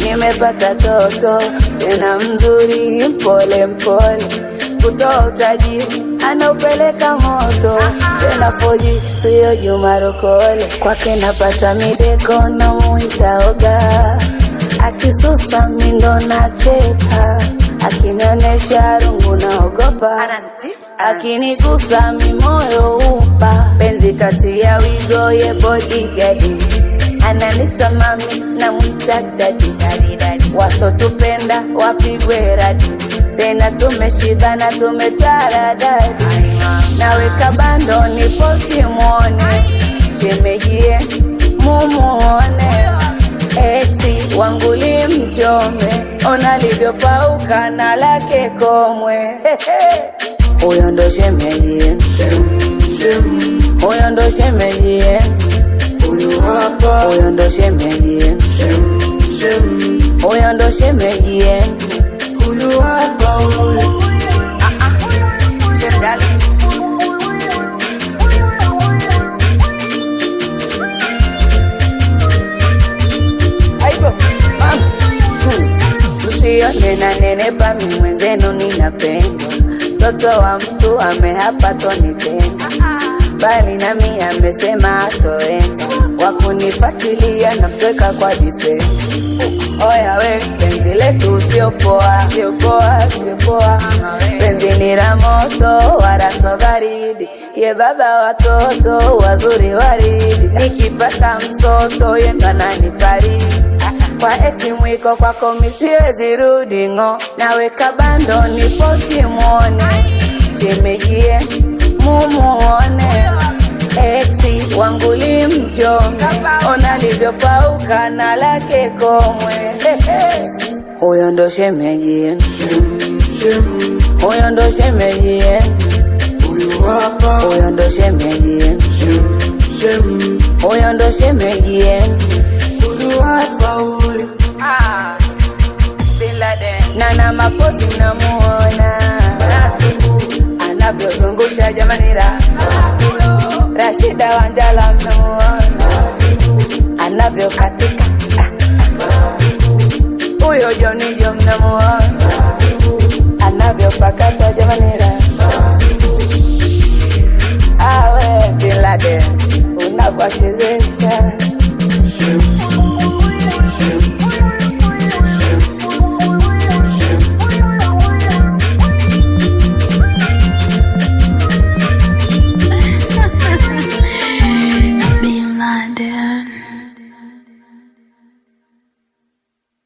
nimepata toto tena mzuri, mpole mpole, kutoa utajiri anaupeleka moto tena foji, siyo Juma Rokole. Kwake napata mideko na muitaoga, akisusa mindo nacheka, akinionyesha rungu naogopa, akinigusa mimoyo upa, penzi kati ya wigo ye bodigadi ananita mami na mwita dadi wasotupenda wapigwe radi tena tumeshibana tumetaradadi naweka bando ni posti mwone shemejie mumuone eksi wangu limchome ona livyopauka na lake komwe huyo ndo shemejie huyo ndo shemejie Huyu hapa huyo ndo shemejie shem, huyo ndo shemejie huyu hapa huyu Shemdali. Aibo, mama. Hmm. Usione na nenepa mi mwenzenu ninapendwa, mtoto wa mtu amehapa tonitenda, bali nami amesema atoenda, wakunipatilia na mtweka kwa dipenda. Oya we, penzi letu sio poa, sio poa, sio poa. Penzi ni la moto, wala sio baridi. Ye baba watoto wazuri waridi, nikipata msoto ye ndo ananifariji. Kwa ex mwiko kwako mi siwezi rudi ng'o, naweka bando ni posti mwone, shemejie mumuone Exi wangu limchome, ona livyopauka na lake komwe. Huyo ndo shemeji, shem, huyo ndo shemeji, huyu hapa huyo ndo shemeji, shem, shem, huyo ndo shemeji. huyu hapa huyu Nana mapozi namuona anavyozungusha jamani, ra Rashida Wanjala mnamuona anavyokatika Ah, ah. huyo Jonijo mnamuona anavyopakata jamani, ra awe Bin Laden unavyochezea